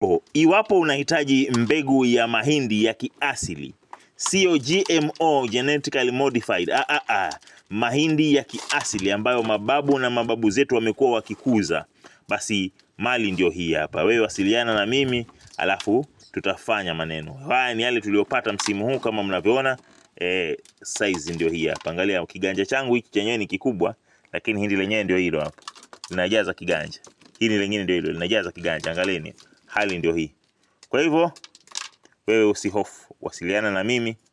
yako. Iwapo unahitaji mbegu ya mahindi ya kiasili, siyo GMO, genetically modified. Ah, ah, ah. Mahindi ya kiasili ambayo mababu na mababu zetu wamekuwa wakikuza, basi mali ndio hii hapa. Wewe wasiliana na mimi, alafu tutafanya maneno haya. Ni yale tuliyopata msimu huu kama mnavyoona. E, size ndio hii hapa. Angalia kiganja changu hiki chenyewe ni kikubwa, lakini hindi lenyewe ndio hilo hapa, linajaza kiganja. Hili lingine ndio hilo linajaza kiganja. Angalieni, hali ndio hii. Kwa hivyo wewe usihofu, wasiliana na mimi